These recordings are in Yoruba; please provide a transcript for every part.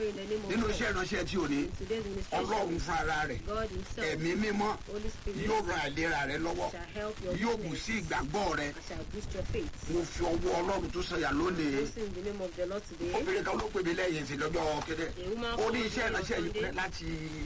pray in the name of nínú God. iṣẹ́ ìránṣẹ́ tí ò ní In today's ministration, ọlọ́run fún ara rẹ̀ God Himself, ẹ̀mí mímọ́ Holy Spirit, yóò ran àìlera rẹ lọ́wọ́ shall help your yóò bù weakness sí ìgbàgbọ́ rẹ and shall boost your faith. mo fi ọwọ́ ọlọ́run tó sọ̀yà lónìí Also in the name of the Lord today, obìnrin kan ló pè mí lẹ́yìn sí lọ́jọ́ kéde A woman ó ní called iṣẹ́ me on ìránṣẹ́ yìí Sunday. pẹ́ láti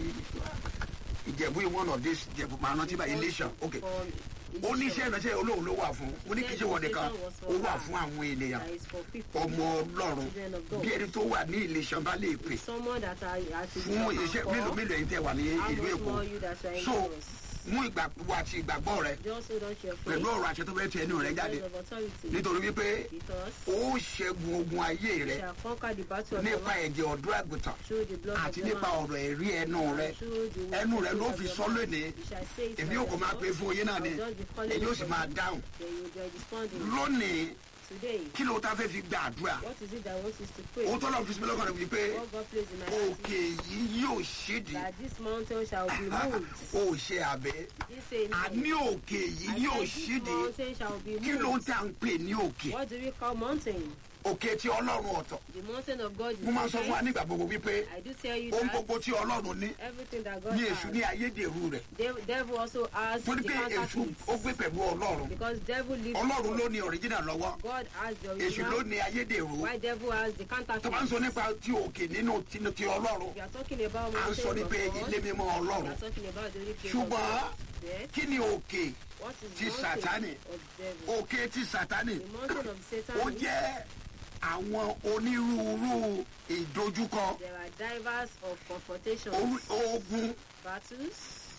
ìjẹ̀bú in one of these ìjẹ̀bú màá rántí bá iléṣàn ok from ó ní iṣẹ́ ìránṣẹ́ olóhùn ló wà fún ó ní kí iṣẹ́ wọ̀de kan ó wà fún àwọn ènìyàn that is for people, ọmọ ọlọ́run bí ẹni tó wà ní iléṣàn bá lè pè someone that are at fún iṣẹ́ mélòó mélòó ẹ̀yin tẹ́ wà ní How ìlú much èkó more you that are in so Lagos? mú ìgbàgbọ́ àti ìgbàgbọ́ rẹ Just hold on to your faith. pẹ̀lú ọ̀rọ̀ àṣẹ tó fẹ́ ti ẹnu rẹ jáde Words of authority. nítorí wípé Because ó ṣẹ́gun ogun ayé rẹ shall conquer the battle of your nípa life ẹ̀jẹ̀ ọ̀dọ́ àgùntàn through the blood of àti the nípa Lamb. ọ̀rọ̀ ẹ̀rí ẹnu rẹ and through the word ẹnu of rẹ the ló Lord fi of sọ God. lónìí You shall say it èmi by yóò kò máa yourself. pè fún yín náà ni I will just be calling èyí yóò you sì for máa you. dáhùn Then you will be responding. lónìí Today, kí ló ta fẹ́ fi gba àdúrà what is it that wants us to pray? ohun tó lọ́ọ́ fi sinmi lọ́kàn rẹ̀ wípé What God placed in my heart òkè yìí yóò ṣídìí that this mountain shall be moved. ó ṣe àbẹ́ This say àní òkè yìí I yóò said this ṣídìí mountain shall be kí ló ń moved. tà ń pè ní òkè What do we call mountain? òkè tí ọlọ́run ọ̀tọ̀ The mountain of God is mo máa ń sọ fún wa different. nígbà gbogbo wípé I do tell you ohun that gbogbo tí ọlọ́run ní everything that God ní èṣù ní has, ayédèrú rẹ̀ dev- devil also has mo ní the pé èṣù ó counterfeit. gbé pẹ̀lú ọlọ́run Because devil lives ọlọ́run with ló God. ní original lọ́wọ́ God has the èṣù ló original. ní ayédèrú Why devil has the tó bá ń sọ counterfeit? nípa ti òkè nínú ti ti ọlọ́run We are talking about à ń sọ mountains ní of pé God. ilé mímọ́ We ọlọ́run are talking about the only place of ṣùgbọ́n God. Yes. kí ni òkè What is ti mountain Sátánì? of devil? òkè ti sátánì The mountain of Satan. ó jẹ́ àwọn onírúurú ìdojúkọ There are divers of confrontations, orí- ogun battles,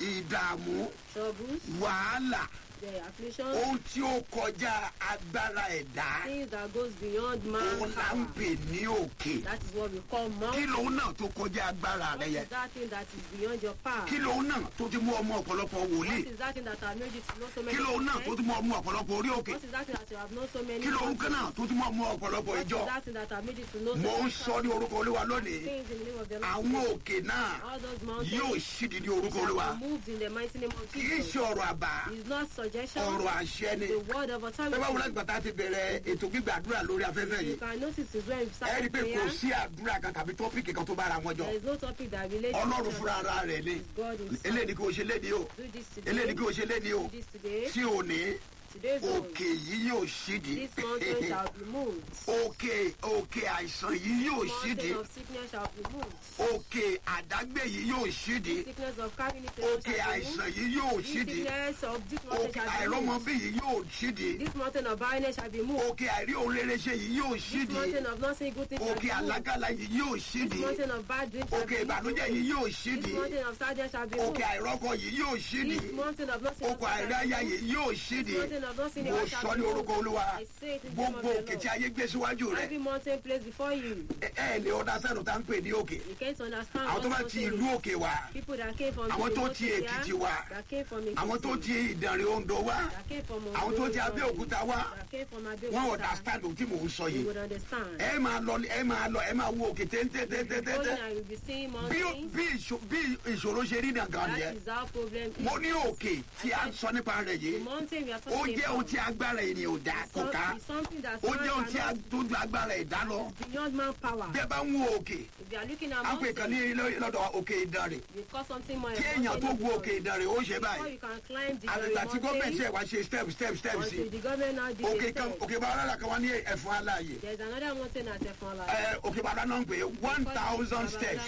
ìdààmú troubles, wàhálà the afflictions, ohun tí ó kọjá agbára ẹ̀dá things that goes beyond òun man's là ń power. pè ní òkè That is what we call kí mountain. lòun náà tó kọjá agbára What rẹ is yẹn that thing that is beyond your power? kí lòun náà tó ti mú ọmọ ọ̀pọ̀lọpọ̀ What wòlíì is that thing that have made you to know so many kí lòun náà tó prophets? ti mú ọmọ ọ̀pọ̀lọpọ̀ orí òkè What is that thing that you have known so many kí lòun prophets? kan náà tó ti mú ọmọ ọ̀pọ̀lọpọ̀ What is ìjọ that thing that have made you to know so mo ń many sọ ní orúkọ olúwa lónìí things in the name of the Lord? àwọn òkè náà All those mountains yóò ṣídìí ní orúkọ olúwa shall be moved in the mighty name of kì í Jesus. ṣe ọ̀rọ̀ àbá It's not suggestion. ọ̀rọ̀ àṣẹ ni The word of ẹ bá wọlé authority. gbàtà ti bẹ̀rẹ̀ ètò gbígbàdúrà lórí afẹ́fẹ́ You yìí can notice is when we ẹ rí start i pé kò prayer, sí àdúrà kan tàbí tọ́pìkì kan tó bára wọn jọ there is no topic that relates ọlọ́run to fúnra ara rẹ̀ ni It's God himself. eléyìí kò ṣe léni o Do this today. eléyìí kò ṣe léni o Do this today. tí ò ní Today's own. òkè yìí yóò ṣídìí This mountain shall be moved. òkè òkè àìsàn yìí yóò ṣídìí Mountain of sickness shall be moved. òkè àdágbé yìí yóò ṣídìí Sickness of carrying it òkè àìsàn yìí yóò This ṣídìí sickness of this mountain òkè shall be àìrọ́mọbí moved. yìí yóò ṣídìí This mountain of barrenness shall be moved. òkè àìrí òun rere ṣe yìí yóò This ṣídìí mountain of not seeing good things shall òkè be moved. àlágàlà yìí yóò This ṣídìí mountain of bad dreams shall òkè be ìbànújẹ́ moved. yìí yóò This ṣídìí mountain of sadness shall be moved. òkè àìrọ́kọ yìí yóò ṣídìí This mountain of not seeing òkè àìráyà yìí yóò ṣídìí mountain of not seeing mo the shall sọ be ní moved. orúkọ olúwa I say it in the name of gbogbo òkè the tí Lord. ayé gbé síwájú rẹ Every mountain placed before you. ẹ ẹ lè ọdá sẹ́nu tá ń pè ní òkè You can't understand àwọn tó what bá ti mountain ìlú is. òkè wá People that came from Àwọn the tó remote ti area, Èkìtì wá. that came from Ekiti, àwọn tó ti ìdànrè ondo wá that came from àwọn tó ti Ondo, abẹ́òkúta wá that came from wọn Abeokuta, understand ohun tí mò ń sọ you yìí would understand. ẹ máa lọ ẹ máa lọ ẹ máa wo òkè Going téńtéńtéńtéńté and you'll be seeing bí mountains. bí ìṣò- bí ìṣòro ṣe rí nàgàn That nìyẹn is our problem. is. mo ní òkè tí a ń sọ nípa rẹ̀ The yìí mountain we are ó talking jẹ́ ohun about tí agbára ènìyàn ò dá kò ká is something that ó man jẹ́ ohun tí a cannot tó ju agbára ẹ̀dá lọ is beyond manpower. bí ẹ bá ń wo òkè If you are looking at á pè kan ní mountains, ilé- lọ́dọ̀ òkè ìdànrè you call something more kí èèyàn tó gun òkè important. ìdànrè ó ṣe Before báyìí you can climb the àgbègbè tí gọ́ọ̀mẹ̀ntì mountain, ẹ̀ wá ṣe step step step sí until the government now did òkè a kan step. òkè bá rárá kan wá ní ẹ̀fọn aláàyè There's another mountain at Efonla. ẹ òkè bàbá náà ń pè é one thousand steps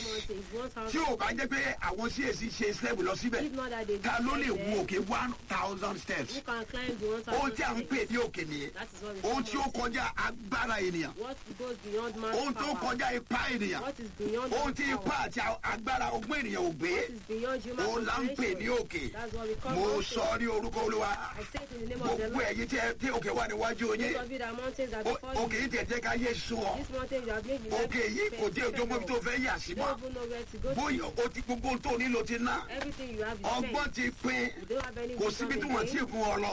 tí ò bá jẹ́ pé àwọn CAC ṣe step lọ síbẹ̀ If not that they ta ló lè decide gun there, òkè one thousand steps Who can climb the one ohun tí a ń thousand pè steps? ní òkè nìyẹn That is what we ohun call tí ó mountain. kọjá agbára ènìyàn What goes beyond man's ohun tó power? kọjá ipá ènìyàn What is beyond ohun man's tí ipá power? àti agbára ọgbọ́n ènìyàn ò gbé What is beyond human òun là ń pè ní comprehension? òkè That's what we call mo mountain. sọ ní orúkọ olúwa I say it in the name of the gbogbo Lord. ẹ̀yin tí ẹ- tí òkè wà níwájú yín Those of you that mountains are ó- before òkè yìí you. tẹ̀ jẹ́ ká yé sùn ọ́ This mountain you have made me òkè yìí kò dé ojú ọmọ ibi tó fẹ́ yà sí You mọ́ don't even know where to go to. bóyá o ti gbogbo ohun tó nílò ti ná Everything you have is ọgbọ́n spent. ti pín You don't have any kò síbi tí wisdom wọ́n ti again. gun ọ lọ There's nowhere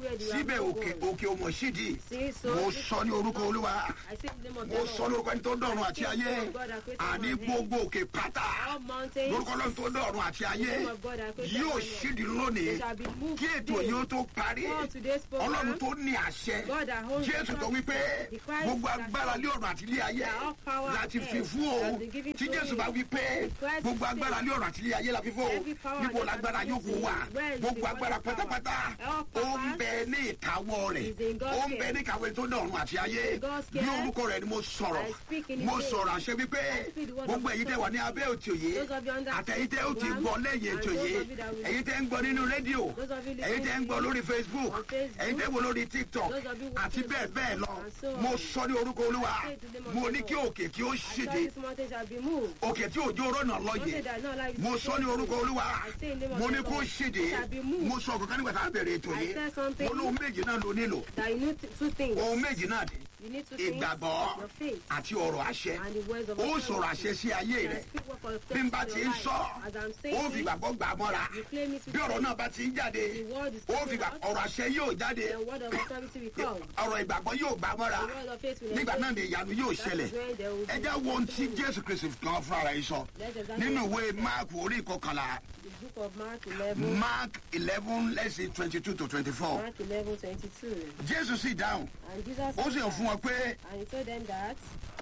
where the síbẹ̀ are òkè born. òkè òmò sídìí See, so mo this sọ ní orúkọ olúwa I say the name of the mo sọ Lord. lórúkọ ẹni tó dọ̀run àti ayé àní gbogbo òkè pátá All mountains. lórúkọ ọlọ́run tó dọ̀run àti ayé yóò ṣídìí lónìí They shall be moved kí ètò today. yìí ó tó parí God today's program. ọlọ́run tó ní àṣẹ God that holds jésù the tó wípé the Christ gbogbo that agbára lé ọ̀run àti ilé ayé that all power láti on fi earth fún o has been given tí to jésù him. bá wípé Christ gbogbo said, agbára lé ọ̀run àti ilé ayé la fi fún o Every power níbo that lágbára has yóò been kó wà given, where is gbogbo the agbára word of power? pátápátá All ó ń power bẹ ní ìkáwọ́ rẹ̀ is in God's ó ń bẹ care. ní ìkáwọ́ tó dọ̀run àti ayé In God's ní care. orúkọ rẹ̀ ni mo sọ̀rọ̀ I speak in his mo name. sọ̀rọ̀ àṣẹ wípé I speak the word gbogbo of ẹ̀yin tẹ́ wà ní abẹ́ òtí òye Those of you under àtẹ̀yìn tẹ́ ó ti one, gbọ́ lẹ́yìn and ètò those yìí of you that will- ẹ̀yin tẹ́ ń gbọ́ nínú rédíò Those of you ẹ̀yin tẹ́ ń listening gbọ́ lórí facebook on Facebook, ẹ̀yin tẹ́ ń gbọ́ lórí tiktok those of you who àti watch bẹ́ẹ̀ bẹ́ẹ̀ lọ and so on. mo sọ ní orúkọ olúwa I say to them of mo the ní Lord. kí òkè kí ó I saw ṣèdè this mountain shall be moved. òkè tí òjò rọ̀nà lọ́yẹ̀ Mountain that not like mo sọ ní orúkọ olúwa I say in the name of mo the ní kó Lord, ṣèdè shall be moved. mo sọ kankan nígbà tá a bẹ̀rẹ̀ ètò I yìí said something mo lóhun méjì náà ló nílò that you need two things. ohun méjì náà dé You need two things. ìgbàgbọ́ Your faith àti ọ̀rọ̀ àṣẹ and the words of ó authority. sọ̀rọ̀ àṣẹ sí ayé And I rẹ̀ speak word for bí faith n bá in ti your ń life. sọ As I'm ó saying fi it, gbàgbọ́ gbà á mọ́ra you claim it with bí ọ̀rọ̀ faith. náà bá ti ń jáde The word is ó fi coming gbà out. ọ̀rọ̀ àṣẹ yóò jáde The word of authority will come. ọ̀rọ̀ ìgbàgbọ́ yóò gbà á mọ́ra The word of faith will nígbà náà engage ni you. ìyanu yóò That ṣẹlẹ̀ is when there will be ẹ jẹ́ wo ohun tí jésù kristu kan fúnra rẹ̀ sọ Let's examine nínú ìwé máàkù orí ìkọkànlá the book of Mark 11, mark eleven let's say twenty two to twenty four Mark 11, 22. jésù sì dáhùn And Jesus ó sì hàn answered, fún wọn pé and he told them that,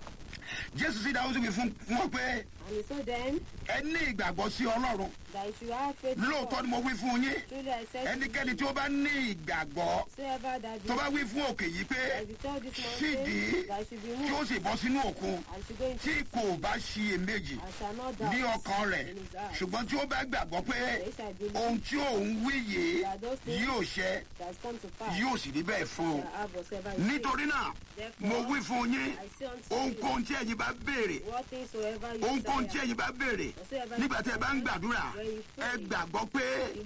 jésù sì dáhùn ó sì wí fún fún wọn pé and he told them ẹ ní ìgbàgbọ́ sí ọlọ́run that you should have faith in lóòótọ́ God. ni mo wí fún yín Truly I said to ẹnikẹ́ni you, tí ó bá ní ìgbàgbọ́ whosoever that tó bá be, wí fún òkè yìí pé that you tell this sídìí mountain that it should be kí ó moved sì bọ́ sínú òkun and should go into tí kò bá ṣiyèméjì and shall not doubt ní ọkàn rẹ̀ in his heart. ṣùgbọ́n tí ó bá gbàgbọ́ pé They shall believe ohun tí òun wí yìí that those things yóò ṣẹ that has come to pass yóò sì rí bẹ́ẹ̀ fún un shall have whatsoever he says. nítorí náà Therefore, mo wí fún yín I say unto you, ohunkóhun tí ẹ̀yin bá béèrè what things soever you ohunkóhun tí desire, ẹ̀yin bá béèrè nígbà tí ẹ bá ń gbàdúrà ẹ gbàgbọ́ pé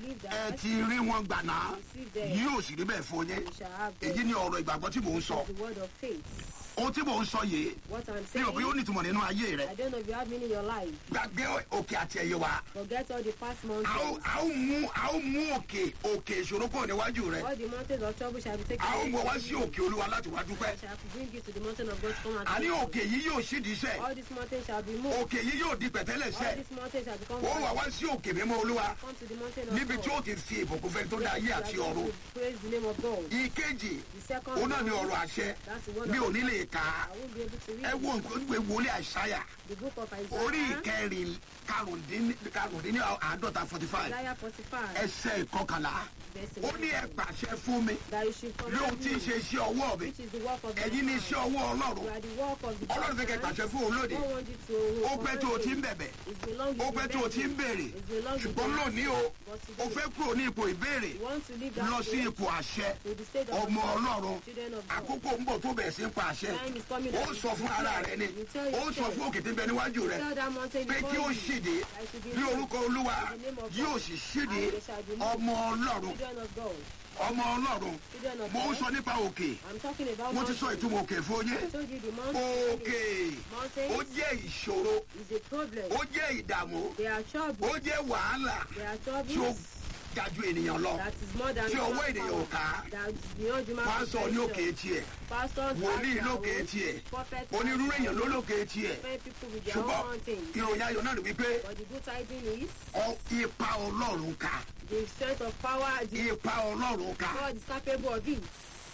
ẹ ti rí wọn gbàná receive them, yóò sì rí bẹ́ẹ̀ fún yín you shall have èyí them. ni ọ̀rọ̀ ìgbàgbọ́ tí mò ń sọ The word of faith. ohun tí mò ń sọ yìí What I'm mi saying, ò bí ó nítumọ̀ nínú ayé rẹ I don't know if you have meaning in your life. gbàgbé òkè àti ẹ̀yẹ wa Forget all the past a ó mountains. a ó mú a ó mú òkè òkè ìṣòro kúrò níwájú rẹ All the mountains of trouble shall be taken a ó away mú ọ wá from sí you. òkè olúwa láti wá dúpẹ́ I shall bring you to the mountain of God to come and àní thank òkè yìí yóò ṣídìí you. iṣẹ́ All these mountains shall be moved. òkè yìí yóò di pẹ̀tẹ́lẹ̀ṣẹ̀ All these mountains shall become ó wà one. wá sí òkè mímọ́ olúwa Come to the mountain of níbi tí ó God. ti fi ìbùkún fẹ́ tó dá ayé You àti are going ọ̀run to Praise the name of God. ìkejì The second òun náà ni one, ọ̀rọ̀ àṣẹ that's the word mi ò of ní lè kà á I won't be able to ẹ read wo it. nǹkan ìwé wòlé àṣàyà The book of orí Isaiah, ìkẹrin karùndínní karùndínní àádọ́ta forty five Isaiah 45, ẹsẹ̀ ìkọkànlá verse ó ní ẹ 11, pàṣẹ fún mi that you should come lóhun tí ń ṣe iṣẹ́ ọwọ́ mi which is the work of the ẹ̀yin ní hand. iṣẹ́ ọwọ́ You ọlọ́run are the work of the ọlọ́run fẹ́ kẹ́ hand. pàṣẹ fún òun lóde God wants you to ó pẹ́ tó o ti ń command bẹ̀bẹ̀ it. It's been long ó you've pẹ́ been tó o ti ń begging. béèrè It's been long you've ṣùgbọ́n been lónìí o But ó today, fẹ́ kúrò ní ipò ìbéèrè you want to leave that lọ sí place ipò àṣẹ to the state of ọmọ God, ọlọ́run children of God. àkókò ń bọ̀ tó bẹ̀rẹ̀ sí ń pa àṣẹ Time is coming ó that sọ fún ara rẹ ni You tell ó sọ yourself. fún òkè tí ń bẹ níwájú rẹ Tell that mountain pé before kí ó you, ṣìdí I should be ní moved. orúkọ olúwa In the name of yóò God. sì ṣìdí And they shall be moved. ọmọ ọlọ́run Children of God. ọmọ ọlọ́run Children of mo ń God. sọ nípa òkè I'm talking about mo ti sọ mountains. ìtumọ̀ òkè fún yín I told you the mountain òkè Mountains ó jẹ́ ìṣòro is a problem. ó jẹ́ ìdààmú They are ó trouble. jẹ́ wàhálà They are tí ó troubles ga ju ènìyàn lọ that is more than tí ọwọ́ human ènìyàn ò power. ká That is beyond human pásọ ní òkè comprehension. tiẹ̀ Pastors wòlíì have their lókè own. tiẹ̀ Prophets onírúurú have their èèyàn ló own. lókè tiẹ̀ Different people with their own ṣùgbọ́n mountains. ìròyìn ayọ̀ náà ni wípé But the good tidings is ọ- ipa ọlọ́run ká the strength of power, the ipa ọlọ́run ká God is capable of it.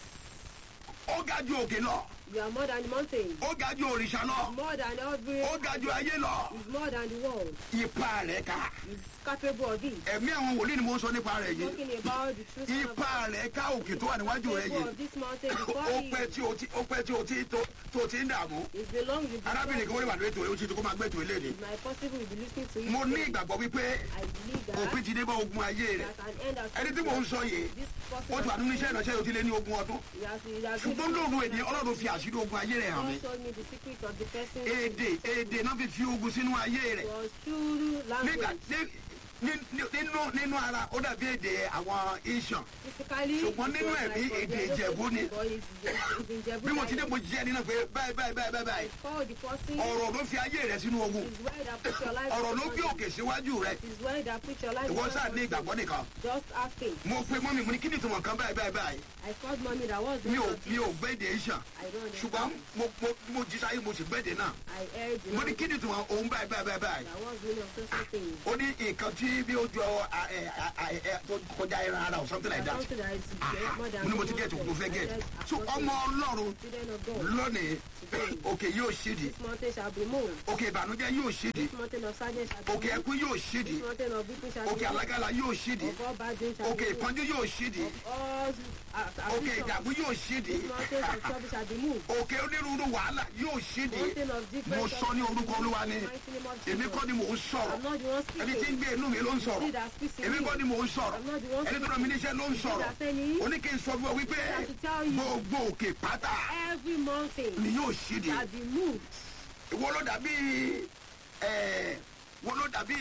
ó ga ju òkè lọ You are more than the mountain. ó ga ju òrìṣà lọ More than every. ó ga ju ayé lọ Is more than the world. ipa rẹ̀ ká Is capable of it. ẹ̀mí àwọn wòlíì ni mo ń sọ nípa rẹ̀ yìí Talking about the truth of ipa rẹ̀ ká òkè tó wà níwájú rẹ̀ capable yìí of this mountain ó before pẹ́ you. tí o ti ó pẹ́ tí o ti tó tó ti ń dààmú It's belong with arábìnrin kan wọ́n lè wà lórí ètò ó ti tó kó máa gbé ètò ilé ni It's my possible will be listening to you. mo ní today. ìgbàgbọ́ wípé I believe that. òpin ti dé bá ogun ayé rẹ̀ that an end has ẹni tí mò ń sọ yìí This person ó ti wà nínú iṣẹ́ ìránṣẹ́ yóò ti lé ní ogún ọdún He has, he has ṣùgbọ́n lóòrùn èdè ọlọ́run fi àṣírí ogun ayé rẹ̀ hàn mí God showed me the secret of the person èdè èdè náà fi fi ogun sínú ayé rẹ̀ was through nígbà language. tí ní- ní- nínú nínú ara ó dàbí èdè àwọn iṣan Physically, Ṣùgbọ́n it nínú was ẹ̀mí, like èdè Ogedo Ìjẹ̀bú ni. but it's- it's in Ìjẹ̀bú bí mo ti dé dialect. mo jíjẹ nínú pé báyìí báyìí báyìí báyìí báyìí Call the person ọ̀rọ̀ ló fi ayé rẹ sínú ogun is where that put your life ọ̀rọ̀ ló in gbé òkè síwájú rẹ is where that put your life ìwọ in sáà ní ìgbàgbọ́ nìkan Just have faith. mo pe mọ́mí mo ní kí ni ìtumọ̀ kan báyìí báyìí báyìí I called mommy that was mi ò not mi ò gbé èdè iṣan I don't ṣùgbọ́n understand. mo mo mo jí sáyé mo sì gbé èdè náà I heard the mo ní language kí ni ìtumọ̀ òun báyìí báyìí báyìí báyìí that was really of social things. ó ní nǹkan tí bí ó jọ a- ẹ- a- a- ẹ- tó kọjá ẹran ara or something like that Something that is Aha, more than mo ní mo ti human gẹ̀ẹ́tì mo fẹ́ sense. I gẹ̀ẹ́tì said, so "Apostle, ọmọ ọlọ́run children of God, lónìí òkè yóò ṣídìí this mountain shall be moved. òkè ìbànújẹ́ yóò ṣídìí This mountain of sadness shall be òkè moved. ẹkún yóò ṣídìí This mountain of weeping shall òkè be moved. alágàlà yóò ṣídìí Of all bad dreams shall òkè be moved. ìpọ́njú yóò ṣídìí Of all uh, òkè afflictions. ìdààmú yóò ṣídìí This mountain of trouble shall be moved. òkè onírúurú wàhálà yóò ṣídìí Mountain of different mo sọ ní orúkọ olúwa ni Mighty name of èmi Jesus. kọ́ ni mò ń sọ̀rọ̀ I'm not the one ẹni tí ń speaking. gbé inú mi ló ń He sọ̀rọ̀ that speaks in èmi me. kọ́ ni mò ń sọ̀rọ̀ I'm not the one ẹni tó rán mi níṣẹ́ ló ń sọ̀rọ̀ that sending ó ní kí n sọ fún ọ wípé have to tell you. gbogbo òkè pátá Every mountain ni yóò ṣídìí shall be moved. ìwọ ló dàbí ẹ wọ́n ló dàbí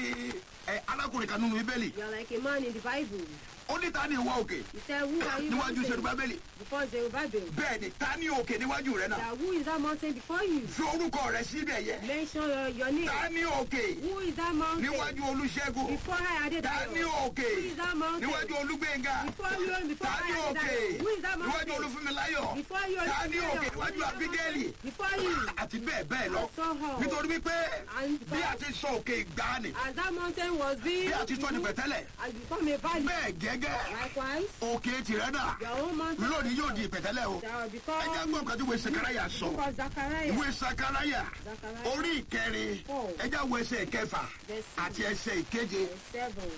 ẹ alákùnrin kan nínú bíbélì You are like a man in the Bible. ó ní ta ni ìwọ òkè He said, Who are you níwájú mountain Serubábélì before Zerubbabel? bẹ́ẹ̀ ni ta ni òkè níwájú rẹ náà That who is that mountain before you? fi orúkọ rẹ síbẹ̀ yẹ Mention your, your name. ta ni òkè Who is that mountain? níwájú Olúṣẹ́gun Before I added ta ni òkè Who is that mountain? níwájú Olúgbénga Before you and before ta ni I òkè added Who is that níwájú mountain? Olúfúnmiláyọ̀ Before you and ta ni before òkè you. níwájú Who is that Ábígẹ́lì mountain? Before you. àti bẹ́ẹ̀ bẹ́ẹ̀ lọ And so how? nítorí wípé And bí a ti sọ òkè ìgbàanì As that mountain was being bí a ti sọ ní removed pẹ̀tẹ́lẹ̀ and become a valley. bẹ́ẹ̀ gẹ́gẹ́ Likewise, òkè tìrẹ náà your own mountain lónìí yóò di ìpẹ̀tẹ́lẹ̀ o shall ẹ jẹ́ become gbọ́ nǹkan tí ìwé sakaraya sọ because Zachariah ìwé sakaraya Zachariah orí ìkẹrin ẹ jẹ́ wo ẹsẹ̀ ìkẹfà àti ẹsẹ̀ ìkeje verse seven.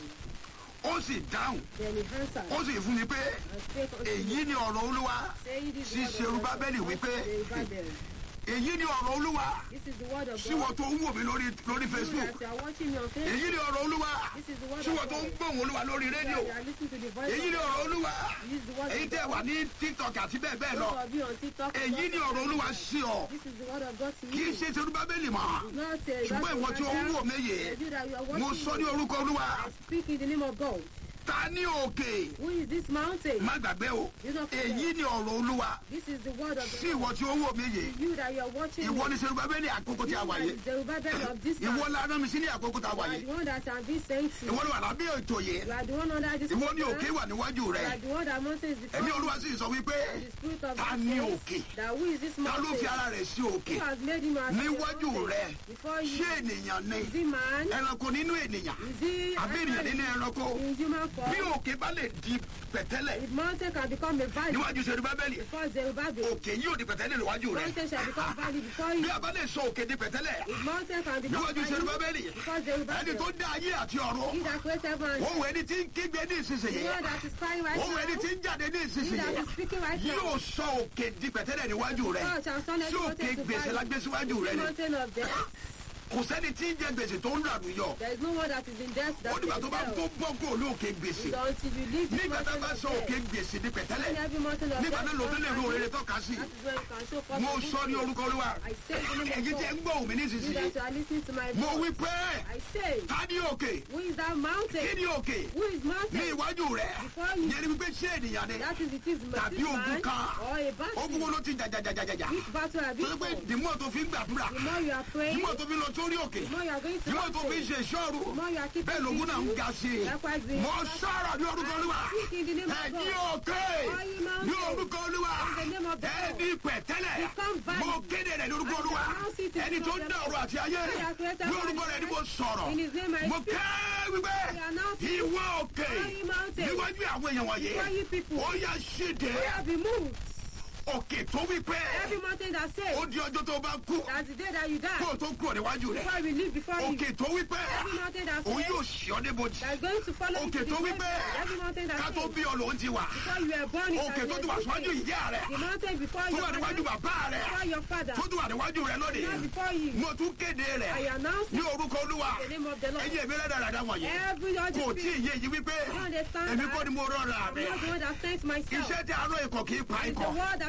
ó sì dáhùn Then he answered ó sì fún mi pé and spake unto èyí me, ni ọ̀rọ̀ olúwa saying this sí word of Serubábélì God wípé, unto Zerubbabel. èyí ni ọ̀rọ̀ olúwa This is the word of síwọ God. tó ń wò mí lórí lórí You facebook that are watching me on Facebook. èyí ni ọ̀rọ̀ olúwa This is the word síwọ of tó ń God. gbóhùn olúwa lórí You rédíò that are listening to the voice èyí ni of ọ̀rọ̀ God. olúwa This is the word èyí of tẹ́ wà God. ní tiktok àti bẹ́ẹ̀ bẹ́ẹ̀ lọ Those of you on TikTok. èyí ni ọ̀rọ̀ olúwa sí ọ This is the word of God to kì í you. ṣe Serubábélì mọ́ Not uh, ṣùgbọ́n ìwọ tí ó ń wò mí yìí You that you are mo watching sọ ní me. orúkọ olúwa I speak in the name of God. ta ní òkè Who is this mountain? má gbàgbé o You don't forget. èyí ni ọ̀rọ̀ olúwa This is the word of sí the ìwọ tí ó ń wò mí yìí You that you are watching ìwọ me. ní Serubábélì àkókò tí a wà yìí You are the Zerubbabel of this ìwọ time. la rán mi sí ní àkókò tí a wà You are yìí the one that have been sent to. ìwọ ni wà lábẹ́ ètò yìí You are the one under this ìwọ ni program. òkè wà níwájú You rẹ are the one that mountain is before ẹ̀mí you. olúwa sì sọ wípé The spirit of ta God ní says òkè that who is this ta ló mountain? fi ara rẹ̀ sí òkè Who has made him as níwájú a mountain? rẹ Before you. ṣé ènìyàn ni Is he man? ẹranko nínú ènìyàn Is he àbí ènìyàn nínú ẹranko in human bí form? òkè bá lè di pẹ̀tẹ́lẹ̀ If mountain can become a valley níwájú Serubábélì before Zerubbabel, òkè yóò di pẹ̀tẹ́lẹ̀ níwájú rẹ mountain shall become valley before bí you. a bá lè sọ òkè di pẹ̀tẹ́lẹ̀ If mountain can become níwájú valley Serubábélì before ẹni Zerubbabel, tó dá ayé àti ọ̀run he that created heaven and òun ẹni tí ń kígbe ní the ìsinsìnyí one that is crying right òun ẹni tí now, ń jáde ní he that ìsinsìnyí is speaking right yóò now, sọ òkè di pẹ̀tẹ́lẹ̀ níwájú rẹ God shall turn tí every òkè mountain to gbèsè valley. lágbé síwájú rẹ The ni mountain of death. kò sẹ́ni tí ń jẹ gbèsè tó ń rànú yọ There is no one that is in death that ó dìgbà tó bá can tó tell. bọ́ kó ní òkè gbèsè It's until you leave the nígbà tá a mountain bá of sọ òkè death. gbèsè di pẹ̀tẹ́lẹ̀ When every mountain of nígbà death náà ló tó lè ro comes rere tọ́ka sí That is when you can show forth mo the sọ ní good orúkọ olúwa I say in the name èyí of tí ń God. gbọ́ òmí You nísinsìnyí that are listening to my mo wí voice. pé I say, ta ní òkè who is that kí mountain? ni òkè Who is ní mountain? iwájú rẹ Before you. yẹn ni wípé ṣé ènìyàn ni That is it is Tàbí this ogun man kan. or a battle. ogun wo ló ti jàjàjàjàjà Which battle have tó you yẹ pé fought? dìmọ́ tó fi ń gbàdúrà The more you are praying, dìmọ́ tó fi ń lọ sórí òkè the more you are going to dìmọ́ tó fi ń mountain. ṣe ìṣọ́ru The more you are keeping bẹ́ẹ̀ lógún náà ń busy. ga sí i Likewise, the- mo sọ̀rọ̀ ní orúkọ olúwa I speak in the name of ẹ ní God. òkè All ye mountains. ní orúkọ olúwa In the name of the ẹ Lord. ní pẹ̀tẹ́lẹ̀ Become valley. mo kéde rẹ̀ ní orúkọ I olúwa announce it in ẹni the tó name of dá the ọ̀rọ̀ àti ayé He has created ní orúkọ rẹ̀ ni mo sọ̀rọ̀ In his name I mo speak. kẹ́ wípé I announce it. ìwọ òkè All ye mountains. níwájú àwọn èèyàn wọ̀nyí Before you people. ó yá ṣíde We have been moved. òkè tó wípé Every mountain that ó says di ọjọ́ tó bá kú that's the day that you die. kó o tó kúrò níwájú rẹ̀ Before we leave before you. òkè tó wípé Every mountain that òun says yóò ṣì ọ́ débojì that's going to follow you òkè to the tó wípé grave. Every mountain that ká tó says bí ọ lòun ti wà before you were born it òkè has tó ti wà síwájú existed. ìyá rẹ̀ The mountain before tó your wà níwájú father. bàbá rẹ̀ Before your father. tó tún wà níwájú rẹ̀ lónìí Not before you. mo tún kéde I rẹ̀ announce ní orúkọ olúwa the name of the Lord. ẹ̀yin èmi rẹ̀ dáradára wọ̀nyí Every other kò tí ì spirit. yé yìí wípé You understand èmi that? kọ́ ni mo rọra I'm mi not the one that sent myself. iṣẹ́ tí arán ikọ̀ kì í pa It's the ikọ̀ word that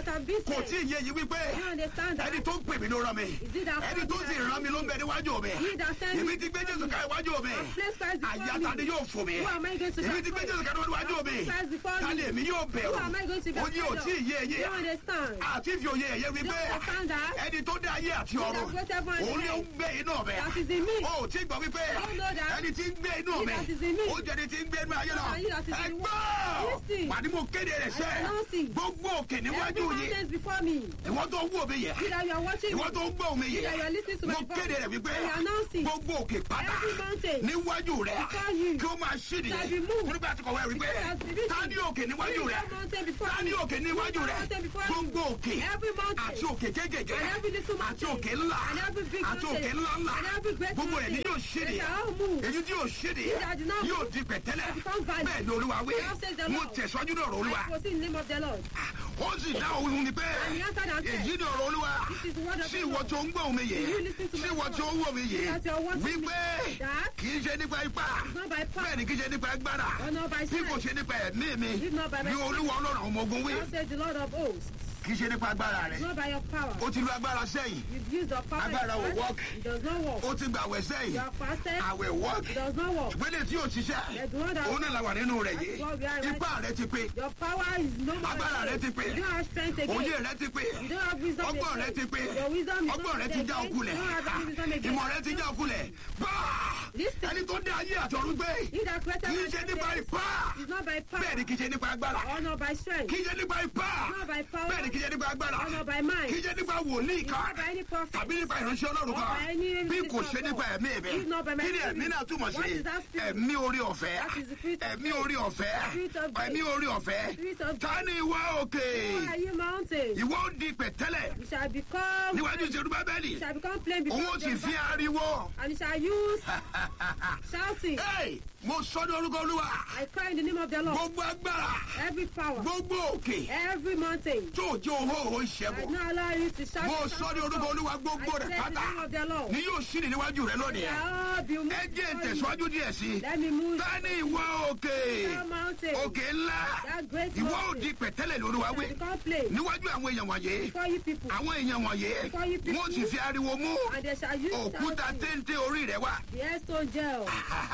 that have been kò tí ì yé yìí wípé You understand that? ẹni tó ń pè mí ló rán mi Is it that ẹni tó sì rán mi ló ń bẹ níwájú mi He that sent èmi me ti gbé jésù ká iwájú mi I've placed Christ before àyàtà me. ni yóò fò mí Who am I going to èmi ti gbé destroy? jésù ká níwájú mi I've placed Christ before ta me. ni èmi yóò Who am I going to bẹ̀rù be ó ní ò tí ì yé You yé understand? àti fi òye ẹ̀yẹ wípé You understand that? ẹni tó dé ayé àti ọ̀run that created heaven and òun ni ó ń earth. gbé inú ọ̀bẹ That is in me. ó tí gbọ́ wípé You know that? ẹni tí ń gbé inú He mi that is in me. ó jẹ́ ẹni tí ń gbé inú ayé lọ And he that is in the world. ẹgbọ́ Listen. wà ní mo kéde rẹ̀ sẹ́ I announce it. gbogbo òkè Every níwájú yìí mountain before me. ìwọ́n tó ń wò mí yẹ See that you are watching ìwọ́n me. tó ń gbọ́ mi yẹ Yeah, you are listening to my mo voice. kéde rẹ̀ wípé I announce it. gbogbo òkè pátá Every mountain. níwájú rẹ̀ Before you. kí ó máa ṣí Shall nìyẹn be moved. nígbà tí kò wá wípé Because as the ta ní òkè níwájú See rẹ̀ that mountain before ta ní me. òkè níwájú See that rẹ̀ mountain before gbogbo you. òkè Every mountain. àti òkè kéékèèké And every little àti mountain. òkè ńlá And every big àti mountain. òkè ńlá ńlá And every great gbogbo rẹ̀ ni mountain. yóò ṣí They nìyẹn shall all move. èyí tí yóò ṣí nìyẹn that do not yóò move. di pẹ̀tẹ́lẹ̀ They become valley. bẹ́ẹ̀ ni olúwa wí Thus says the mo Lord. tẹ̀síwájú ní ọ̀rọ̀ olúwa I proceed in the name of the Lord. ó sì dá òun ni pé And he answered and said, èyí ni ọ̀rọ̀ olúwa This is the word of sí the ìwọ Lord. tó ń gbọ́ mi yé Do you listen to sí my ìwọ voice? tó ń wò mí yé That you are watching me. wípé That kì í ṣe nípa ipá is not by power. bẹ́ẹ̀ ni kì í ṣe nípa agbára Or not by bí kò strength. ṣe nípa ẹ̀mí mi If not by my ni olúwa ọlọ́run àwọn ọmọ ogun wí Thus says the Lord of hosts. kì í ṣe nípa agbára rẹ̀ It's not by your power. ó ti lu agbára sẹ́yìn You've used your power. in Agbára the will past. work. It does not work. ó ti gbà wẹ̀ You sẹ́yìn have fasted. àwẹ̀ work It does not work. ìpele tí yóò ṣiṣẹ́ The one that- òun náà la wà nínú rẹ̀ yìí That's what we are right ipá rẹ̀ ti pé Your power is no more. Agbára rẹ ti pé. You don't have strength again. òye rẹ̀ ti pé You don't have wisdom ọgbọ́n again. rẹ̀ ti pé Your wisdom is ọgbọ́n not rẹ̀ ti já again. okulẹ̀ You don't have any wisdom again. ìmọ̀ rẹ̀ ti já okulẹ̀ báà Listen. ẹni tó dé ayé àtọ̀run gbé He that created kì í man ṣe nípa today ipá is not by power. bẹ́ẹ̀ ni kì í ṣe nípa agbára Or not by strength. kì í ṣe nípa ipá Not by power. bẹ́ẹ̀ ni kì í ṣe nípa agbára Or not by mind. kì í ṣe nípa wòlíì It's kan not by any prophet. tàbí nípa ìránṣẹ́ ọlọ́run Or kan by any bí kò minister ṣe of nípa God. ẹ̀mí mi It's not by my kí ni spirit. ẹ̀mí náà túmọ̀ What sí is that spirit? ẹ̀mí orí ọ̀fẹ́ That is the spirit of ẹ̀mí faith. orí ọ̀fẹ́ Spirit of grace. ẹ̀mí orí ọ̀fẹ́ Spirit of ta ni ìwọ òkè Why are you mountain? ìwọ ó di pẹ̀tẹ́lẹ̀ You shall become. níwájú ìṣèlú bábẹ́lì You shall become plain òun before ó sì the fi ariwo And you shall use shouting. Hey, mo sọ ní orúkọ olúwa I cry in the name of the Lord. gbogbo agbára Every power. gbogbo òkè Every mountain. tó jẹ́ òhó òhó I ìṣẹ́bọ̀ not allow you to shout. mo shout, sọ ní shout, orúkọ shout. olúwa gbogbo I rẹ̀ said in the pátá name of the Lord. ni yóò ṣí ní níwájú rẹ lónìí Shall be moved ẹ jẹ́ before you. ìtẹ̀síwájú díẹ̀ sí i Let me move. ta ni ìwọ òkè That mountain. òkè ńlá That great ìwọ ò mountain. di pẹ̀tẹ́lẹ̀ lóríwá Shall wí become plain níwájú àwọn èèyàn wọ̀nyí before you people. àwọn èèyàn wọ̀nyí Before you people. wọ́n sì fi ariwo mú And they shall use òkúta shouting. téńté orí rẹ̀ wá The headstone gel.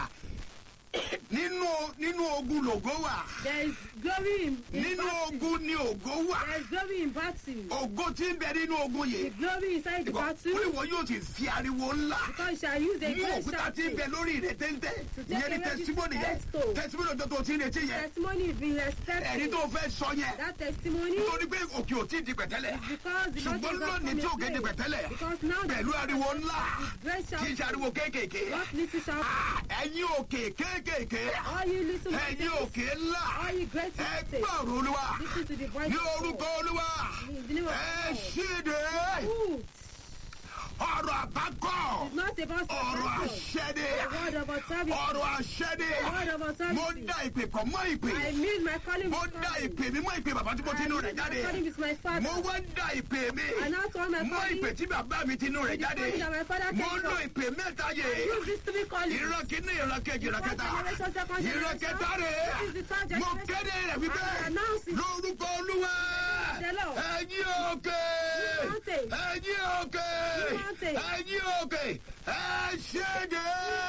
nínú nínú ogun lògó wà There is glory in, in nínú battle. ogun ni ògo wà There is glory in battle. ògo tí ń bẹ nínú ogun The yìí glory inside the ó battle. ní wọn yóò ti fi ariwo ńlá Because you shall use a mú great òkúta tí ń shouting. bẹ lórí rẹ̀ téńté To take ìyẹn ni away this tẹsítímọ́nì yẹn headstone. tẹsítímọ́nì ọjọ́ tó ti ń retí yẹn Testimony is being respected. ẹ̀rí tó fẹ́ sọ yẹn That testimony nítorí pé òkè ò tí ì di pẹ̀tẹ́lẹ̀ because the ṣùgbọ́n mountain lónìí tí òkè di pẹ̀tẹ́lẹ̀ Because now the pẹ̀lú ariwo ńlá great kì í ṣe shouting. ariwo kéékèèké Not little shouting. Ah, ẹ̀yin òkè kéékèèké All you little ẹ̀yin mountains. òkè ńlá All you great ẹ mountains. gbọ́ ọ̀rọ̀ olúwa Listen to the voice ní of God. orúkọ olúwa In the name of ẹ God. ṣíde Ooh, ọ̀rọ̀ àbákọ́ It's not about ọ̀rọ̀ salvation. àṣẹdé The word of authority. ọ̀rọ̀ àṣẹdé The word of mo authority. dá ìpè pọ̀ mọ́ ìpè I mean my calling mo with dá calling. ìpè mi mọ́ ìpè bàbá tí mo ti inú rẹ̀ jáde My calling with my father. mo wá dá ìpè mi And now to all my mọ́ ìpè calling. tí bàbá mi ti inú rẹ̀ The jáde calling that my father mo came lo from. ìpè mẹ́ta yé Use this to be calling. ìran kìíní ìran kejì ìran First kẹta generation, second ìran generation. kẹta rẹ̀ This is the third mo generation. kéde rẹ̀ wípé I announce it. lórúkọ olúwa The Lord. ẹ̀yin òkè mountain. ẹ̀yin òkè mountain. ẹ̀yin òkè ẹ ṣéde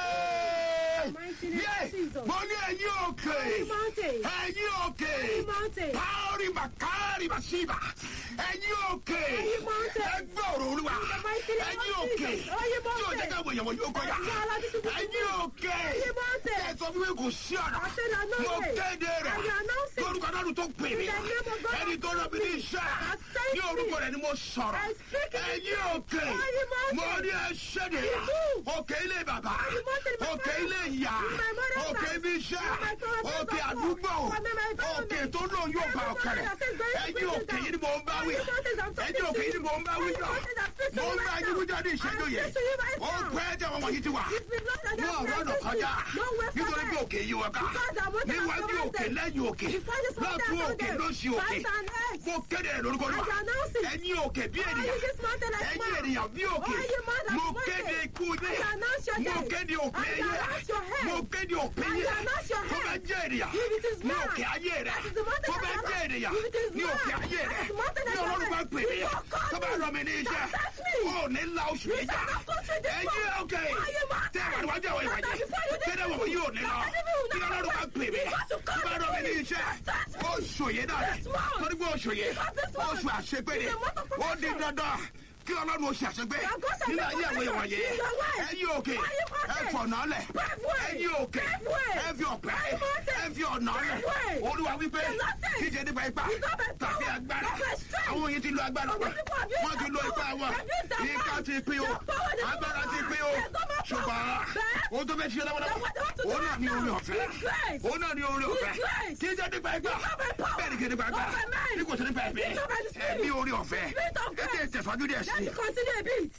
Mighty name of yé Jesus. mo ní ẹ̀yin òkè Holy mountain. ẹ̀yin òkè Holy mountain. káórì bàkárì bàṣíbà ẹ̀yin òkè Holy mountain. ẹgbẹ́ ọ̀rọ̀ olúwa In the mighty name of ẹ̀yin òkè Jesus. Holy tí ò jẹ́ mountain. káwọn èèyàn wọn yóò kọjá That is all I need to do. ẹ̀yin òkè Holy mountain. ẹ sọ fún mi kò sí ọ̀nà I said I know mo it. kéde rẹ̀ And you announce it. lórúkọ náà tó pè mí In the name of God. ẹni tó rọ mi ní iṣẹ́ I thank ní orúkọ rẹ̀ ni mo sọ̀rọ̀ I speak in ẹ̀yin the òkè Holy mountain. mo ní ẹṣẹ́dẹ̀ You do. òkè ilé bàbá Holy mountain, my òkè father. ilé ìyá In my mother's òkè house. ibi iṣẹ́ In my father's òkè house. àdúgbò For me, my government. òkè tó lóun yóò bá Every ọkẹ rẹ̀ mountain that says very ẹ̀yin good òkè things yìí ni mò ń bá wí Holy mountains I'm talking ẹ̀yin òkè yìí ni mò ń bá wí Holy jọ mountains I'm speaking mò ń right bá now. yín wíjọ ní ìṣẹ́jú I'm yìí speaking to you right ó now. pẹ́ tí àwọn wọ̀nyí ti wà It's been long that ní I've ọ̀rọ̀ ọ̀nà been kọjá No way for nítorí pé that. òkè yìí wọ̀ ká Because I'm what I'm níwájú òkè surrounded. lẹ́yìn òkè Before this mountain, lọ́tún I'm òkè surrounded. lósì òkè Fight and earth. mo kéde rẹ̀ lórúkọ I náà announce it. ẹ̀yin òkè bí All ènìyàn you this mountain like ẹ̀yin man. ènìyàn bí òkè All you man like mo mountain. kéde ikú I yín announce your mo death. kéde òpin I yín announce your head. mo kéde òpin I yín announce smash your tó bá head. jẹ́ ènìyàn If it is ní man, òkè ayé rẹ̀ that is the mountain tó that bá you jẹ́ have. ènìyàn If it is ní òkè man, ayé that rẹ̀ is the mountain that ní you ọlọ́run have. bá pè mí You don't call tó bá me. rọ mi ní iṣẹ́ That that's me. ó ní ńlá oṣù You méjà shall not go through this ẹ̀yin door. òkè Why you mountain? tẹ́ ìwà níwájú àwọn ìwàjẹ́ That before you did kéde wọ̀ it. yóò ní lọ That enemy will kí not ọlọ́run bá win. pè mí You got to tó call bá rọ mi ní me. iṣẹ́ That's me. oṣù yìí náà This month. torí pé oṣù yìí Because this month. oṣù àṣepé ni It's a month of ó di protection. dandan kí ọlọ́run oṣù àṣepé Now go say nínú the ayé àwọn protection ìwàjẹ́ in your life. ẹ̀yin òkè Why you mountain? ẹ fọ̀nà lẹ̀ Pave way. ẹ̀yin òkè Pave way. ẹ fi ọ̀pẹ Why you mountain? ẹ fi ọ̀nà lẹ̀ Pave way. olúwa wípé There's nothing. kíjẹ nípa ipa It's not by tàbí power, agbára not by strength. àwọn yìí ti lo agbára But wọn the people have used wọ́n ti their lo ipá power. wọn They've used their ìka power. ti pín o Their power, their agbára ti power. pín o There's no more ṣùgbọ́n power. Bẹ́ẹ̀. ohun tó fẹ́ ṣe lọ́wọ́lọ́wọ́ They want- they want to òun do náà ní it orí now. ọ̀fẹ́ With grace. òun náà ní orí With ọ̀fẹ́ grace. kíjẹ nípa ipa It's not by power. bẹ́ẹ̀ ni kí nípa Not agbára by might. bí kò sí nípa ẹ̀mí It's not by the spirit. ẹ̀mí orí ọ̀fẹ́ Spirit of ẹ grace. ti tẹ̀síwájú díẹ̀ sí Let me continue a bit.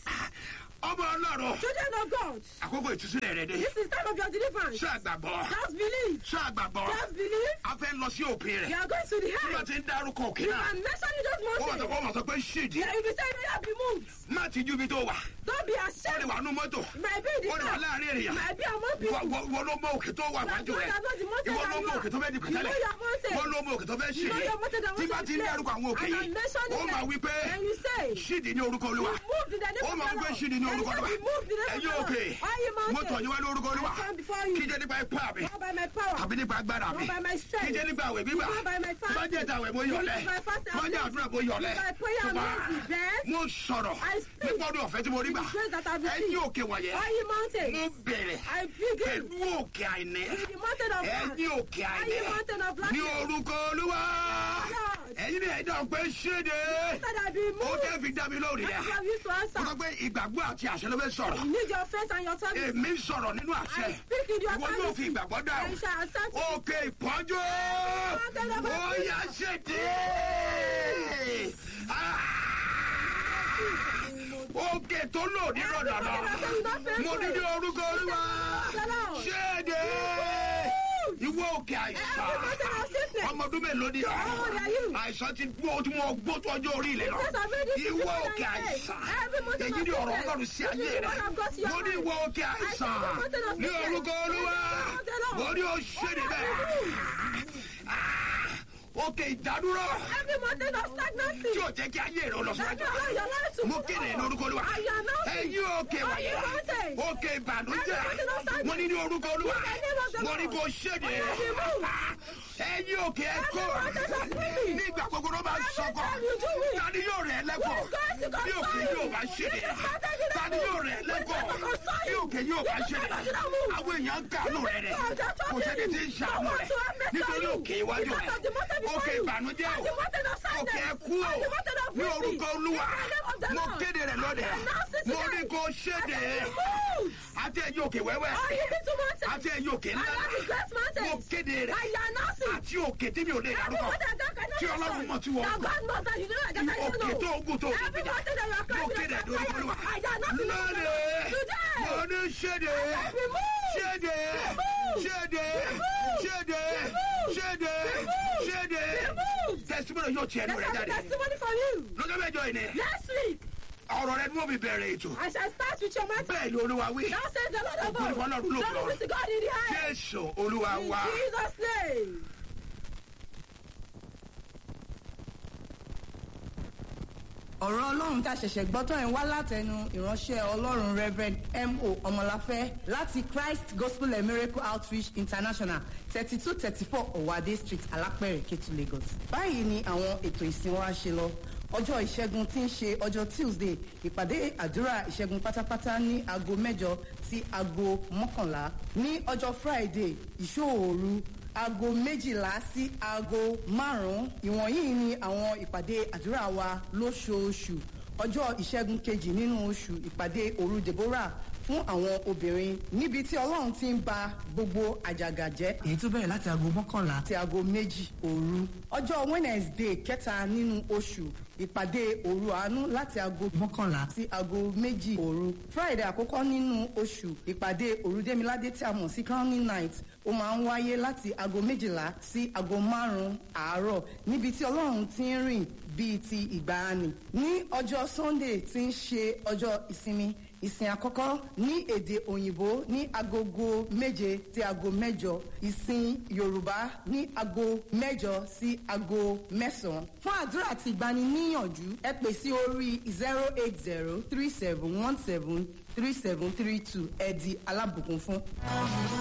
ọmọ ọlọ́run Children of God, àkókò ìtúsílẹ̀ rẹ̀ dé this is time of your deliverance. ṣé àgbàgbọ́ Just believe. ṣé àgbàgbọ́ Just believe. a fẹ́ lọ sí òpin You rẹ̀ are going to the bí wọ́n head. ti ń dárúkọ òkè You náà are mentioning those ó wà tó mountains. kó wà tó pé ṣídìí Yeah, you be saying you have been moved. má ti ju ibi tó wà Don't be ó lè ashamed. wà nú mọ́tò It might be in ó the lè wà car. láàrin It ènìyàn might be among Ìwọ- people. ìwọ- ìwọ ló mọ òkè tó wà wájú rẹ̀ ìwọ ló mọ òkè tó fẹ́ di pẹ̀tẹ́lẹ̀ ìwọ ló mọ òkè tó fẹ́ ṣe You know your mountain that tí bá wants ti to ń dárúkọ àwọn òkè And yìí I'm mentioning ó máa them. wí pé And you say, ṣídìí ní orúkọ olúwa You moved in the name ó of máa the wí pé Lord. ṣídìí ní And orúkọ you olúwa said, "Be moved in the name of ẹ̀yin the Lord." òkè Why you mo mountain? tọ̀ yín wá lórúkọ olúwa I stand before you. kíjẹ́ nípa ipá mi Not by my power. tàbí nípa agbára mi Not by my strength. kíjẹ́ nípa àwẹ̀ gbígbà Not by my fasting. bá jẹ́ ìtàwẹ̀ mo yọ̀lẹ̀ Not by fasting. bá jẹ́ àdúrà mo yọ̀lẹ̀ Not by prayer and ṣùgbọ́n mercy. Then mo sọ̀rọ̀ I speak. nípa ọdún ọ̀fẹ́ tí mo rí gbà the grace that I've ẹ̀yin received. òkè wọ̀nyẹn Why you mountain? mo bẹ̀rẹ̀ I begin pẹ̀lú òkè àìní with the mountain of lack. ẹ̀yin òkè Why àìní you mountain of ní lack? orúkọ olúwa Lord. ẹ̀yin ni ẹ̀dá pé ṣéde Said I be ó moved. tẹ́ fi dá mi lórí That's rẹ̀ what you used to mo answer. sọ pé ìgbàgbọ́ àti àṣẹ ló fẹ́ sọ̀rọ̀ You need your faith and your tongue. èmi ń sọ̀rọ̀ nínú àṣẹ I speak in your ìwọ yóò tongue. fi ìgbàgbọ́ dáhùn I shall accept it. òkè ìpọ́njú ó yá ṣèdè òkè tó lò ní rọ̀dọ̀dọ̀ mo ní ní orúkọ olúwa ṣéde ìwọ òkè àìsàn ọmọ ọdún mélòó ni ọ àìsàn ti gbó tí mo gbó tó ọjọ́ orí ilẹ̀ lọ ìwọ òkè àìsàn èyí ni ọ̀rọ̀ ọlọ́run sí ayé rẹ mo ní ìwọ òkè àìsàn ní orúkọ olúwa mo ní o ṣéde bẹ́ẹ̀ òkè ìdádúró Every mountain of stagnancy. tí ò jẹ́ kí ayé rẹ lọ That síwájú you allow your life to mo move kéde on. ní orúkọ olúwa I announce it. ẹ̀yin òkè Why wọ̀nyẹ you mountain? òkè ìbànújẹ́ mo ní ní orúkọ olúwa mo ní kó ṣéde ẹ̀yin òkè ẹ̀kọ́ ní ìgbà gbogbo ló bá sọkọ tani yóò rẹ̀ lẹ́kọ̀ọ́ bí òkè yóò bá ṣéde tani yóò rẹ̀ lẹ́kọ̀ọ́ bí òkè yóò bá ṣéde àwọn èèyàn ń kàánú rẹ̀ rẹ̀ kò sẹ́ni tí ń ṣàánú rẹ̀ nítorí òkè iwájú rẹ̀ òkè ìbànújẹ́ o òkè ẹkú o ní orúkọ olúwa mo kéde rẹ̀ lónìí mo ní kó ṣéde àti ẹ̀yin òkè wẹ́wẹ́ Oh, you need to mountain. àti ẹ̀yin òkè I ńlá am the great mountain. mo kéde rẹ̀ I announce it. àti òkè tí mi ò lè dárúkọ tí ọlọ́run mọ̀ tí wọ́n Now kọ God knows that you know that I don't òkè know. tó ogun tó ogun Every gbìjà mountain that you are mo climbing, kéde that rẹ̀ you are lórúkọ olúwa climbing, I announce it. lónìí Today. mo ní ṣéde ṣéde ṣéde ṣéde ṣéde ṣéde tẹsímọ́nà yóò tiẹ̀ nù Let's rẹ̀ have a jáde testimony from you. lọ́jọ́ mẹ́jọ yìí ni Next week, ọ̀rọ̀ rẹ ni wọ́n fi bẹ̀rẹ̀ ètò I shall start with your mountain. bẹ́ẹ̀ ni olúwa wí Now says the Lord of Ògo ni fún Ọlọ́run hosts. lókè Glory ọ̀run. be to God in the highest. jésù olúwa In wa. Jesus' name. ọ̀rọ̀ ọlọ́run tá a ṣẹ̀ṣẹ̀ gbọ́ tán ẹ̀ wá látẹnu ìránṣẹ́ ọlọ́run reverend mo ọmọláfẹ́ láti christ gospel and miracle outreach international thirty two thirty four ọ̀wádé street alápẹ̀rẹ̀ kétu lagos. báyìí ni àwọn ètò ìsìn wa ṣe lọ ọjọ́ ìṣẹ́gun tí ń ṣe ọjọ́ tuesday ìpàdé àdúrà ìṣẹ́gun pátápátá ní aago mẹ́jọ sí aago mọ́kànlá ní ọjọ́ friday ìṣòòru aago méjìlá sí aago márùn-ún ìwọ̀nyí ni àwọn ìpàdé àdúrà wa lóṣooṣù ọjọ́ ìṣẹ́gun kejì nínú oṣù ìpàdé òru deborah fún àwọn obìnrin níbi tí ọlọ́run ti ń ba gbogbo àjàgà jẹ́. èyí tó bẹ̀rẹ̀ láti aago mọ́kànlá àti aago méjì òru. ọjọ́ wednesday kẹta nínú oṣù ìpàdé òru àánú láti aago mọ́kànlá sí aago méjì òru. friday àkọ́kọ́ nínú oṣù ìpàdé òru démiládé tí a mọ̀ sí crowning night ó máa ń wáyé láti aago méjìlá sí aago márùn-ún àárọ̀ níbi tí ọlọ́run ti ń rìn bíi ti ìgbàanì. ní ọjọ́ sunday tí ń ṣe ọjọ́ ìsinmi ìsìn àkọ́kọ́ ní èdè òyìnbó ní agogo méje sí aago mẹ́jọ ìsìn yorùbá ní aago mẹ́jọ sí aago mẹ́sàn-án fún àdúrà àti ìgbaniníyànjú ẹ pè sí orí zero eight zero three seven one seven three seven three two ẹ di alábùkún fún.